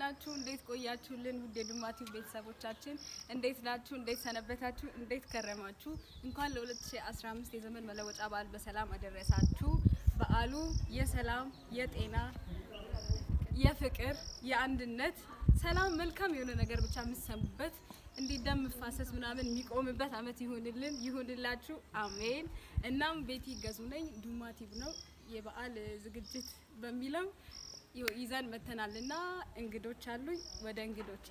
ናችሁ? እንዴት ቆያችሁልን? ውድ የዱማቲው ቤተሰቦቻችን እንዴት ናችሁ? እንዴት ሰነበታችሁ? እንዴት ከረማችሁ? እንኳን ለ2015 የዘመን መለወጫ በዓል በሰላም አደረሳችሁ። በዓሉ የሰላም የጤና የፍቅር የአንድነት ሰላም መልካም የሆነ ነገር ብቻ የምትሰሙበት እንዲህ ደም መፋሰስ ምናምን የሚቆምበት አመት ይሁንልን ይሁንላችሁ፣ አሜን። እናም ቤቲ ገዙ ነኝ። ዱማቲቭ ነው የበዓል ዝግጅት በሚለው ይኸው ይዘን መተናል እና እንግዶች አሉኝ። ወደ እንግዶቼ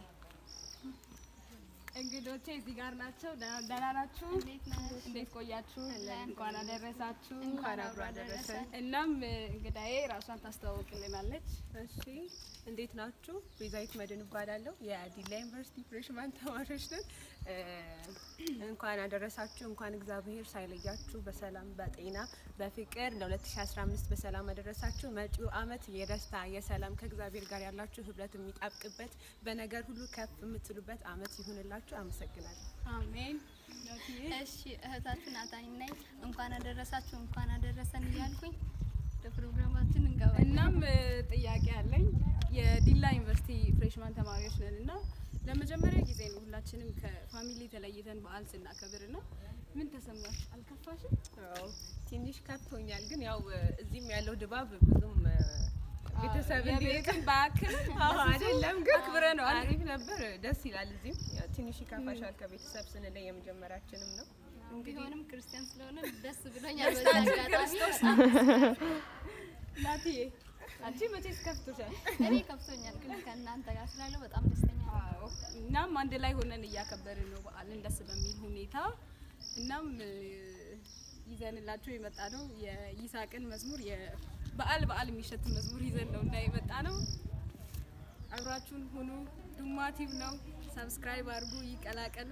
እንግዶቼ እዚህ ጋር ናቸው። ደህና ደህና ናችሁ? እንዴት ቆያችሁ? እንኳን አደረሳችሁ። እንኳን አብሮ አደረሰን። እናም እንግዳዬ ራሷን ታስተዋውቅልናለች። እሺ እንዴት ናችሁ? ቤዛዊት መድን እባላለሁ። የዲላ ዩኒቨርሲቲ ፍሬሽማን ተማሪዎች ነን። እ እንኳን አደረሳችሁ። እንኳን እግዚአብሔር ሳይለያችሁ በሰላም በጤና በፍቅር ለ2015 በሰላም አደረሳችሁ። መጪው አመት የደስታ የሰላም ከእግዚአብሔር ጋር ያላችሁ ህብረት የሚጣብቅበት በነገር ሁሉ ከፍ የምትሉበት አመት ይሁንላችሁ። አመሰግናለሁ። አሜን። ናትዬ? እሺ እህታችሁ ናታኒ ነኝ። እንኳን አደረሳችሁ እንኳን አደረሰን እያልኩኝ ወደ ፕሮግራማችን እንገባለን። እናም እ, ጥያቄ አለኝ። የዲላ ዩኒቨርሲቲ ፍሬሽማን ተማሪዎች ነን እና ለመጀመሪያ ጊዜ ነው ሁላችንም ከፋሚሊ ተለይተን በዓል ስናከብር እና ምን ተሰማሽ? አልከፋሽም? አዎ ትንሽ ከፍቶኛል፣ ግን ያው እዚህም ያለው ድባብ ብዙም እ፣ ቤተሰብ እንዲርቅ የቤትን በአክል አዎ አይደለም ግን አክብረነዋል። አሪፍ ነበር፣ ደስ ይላል። እዚህም ያው ትንሽ ይከፋሻል ከቤተሰብ ስንለይ የመጀመሪያችንም ነው። ቢሆንም ክርስቲያን ስለሆነ ደስ ብሎኛል። በዚህ አጋጣሚ ናትዬ አንቺ መቼስ ከፍቶሻል? እኔ ከፍቶኛል፣ ግን ከእናንተ ጋር ስላለው በጣም ደስተኛ ነኝ። አዎ። እናም አንድ ላይ ሆነን እያከበርን ነው በዓልን ደስ በሚል ሁኔታ። እናም እ, ይዘንላችሁ የመጣ ነው የይሳቅን መዝሙር የበዓል በዓል የሚሸት መዝሙር ይዘን ነው እና የመጣ ነው። አብራችሁን ሁኑ። ዱማቲቭ ነው። ሰብስክራይብ አድርጉ፣ ይቀላቀሉ።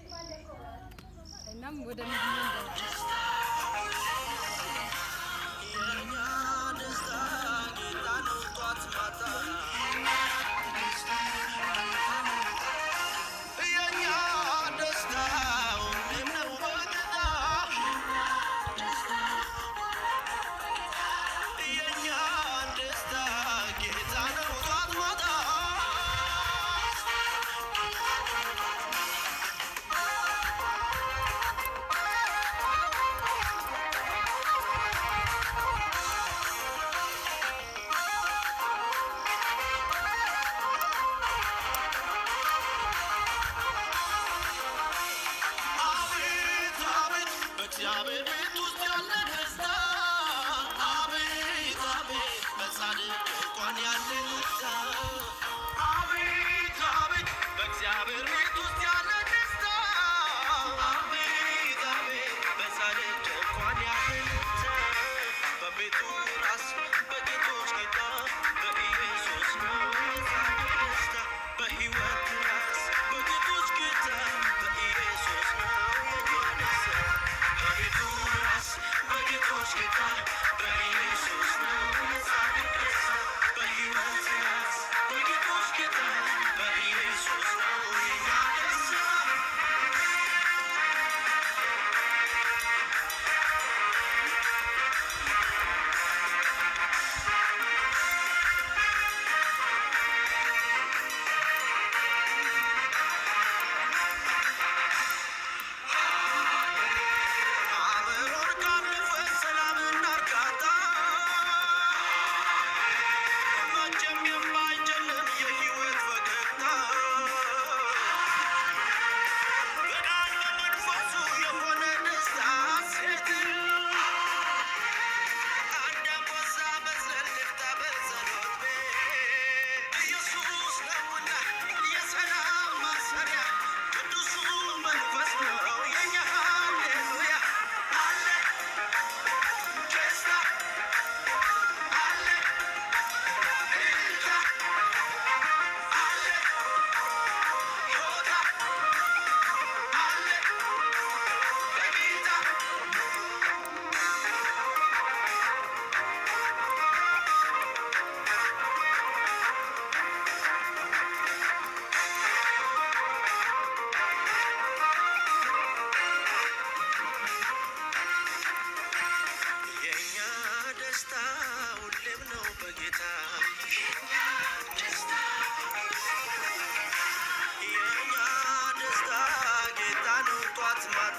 እናም ወደ ምግቡ እንገባለን። በእግዚአብሔር ቤት ውስጥ ያለ ደስታ አቤት አቤት በጻድቅ እንኳን ያለ ደስታ አቤት አቤት በእግዚአብሔር ቤት ውስጥ ያለ ደስታ አቤት አቤት በጻድቅ እንኳን ያለ ደስታ በቤቱ ራስ በጌቶች ጌታ በኢየሱስ ነው የጻድቅ ደስታ በሕይወት ራስ በጌቶች ጌታ በኢየሱስ ነው የኛ ደስታ በቤቱ ራስ በጌቶች ጌታ በኢየሱስ ነው የጻድቅ ደስታ በሕይወት ራስ በጌቶች ጌታ በኢየሱስ ነው የኛ ደስታ አብሮን ካለፈ ሰላምና እርካታ መቼም የማይጨልም የሕይወት ፈገግታ በቃል በመንፈሱ የሆነ ደስታ ሐሴት አንድ አንበሳ መዝለል ልፍታ በጸሎት ቤት ኢየሱስ ነውና የሰላም ማሰሪያ ቅዱሱ መንፈስ ነው የኛ ሃሌሉያ አለ ደስታ አለ እልልታ አለ ሆታ አለ በጌታ የኛ ደስታ ሁሌም ነው በጌታ የኛ ደስታ ማታ